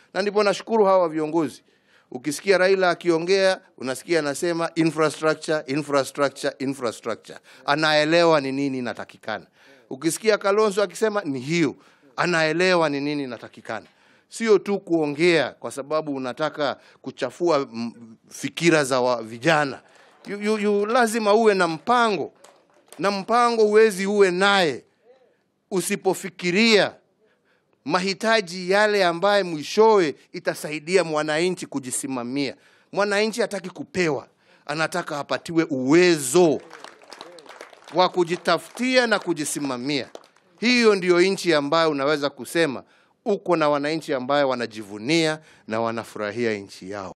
na ndipo nashukuru hawa viongozi. Ukisikia Raila akiongea unasikia anasema infrastructure, infrastructure, infrastructure. Anaelewa ni nini inatakikana. Ukisikia Kalonzo akisema ni hiyo, anaelewa ni nini inatakikana. Sio tu kuongea kwa sababu unataka kuchafua mm, fikira za wa, vijana. You, you, you, lazima uwe na mpango, na mpango huwezi uwe naye usipofikiria mahitaji yale ambaye mwishowe itasaidia mwananchi kujisimamia. Mwananchi hataki kupewa, anataka apatiwe uwezo wa kujitafutia na kujisimamia. Hiyo ndiyo nchi ambayo unaweza kusema uko na wananchi ambayo wanajivunia na wanafurahia nchi yao.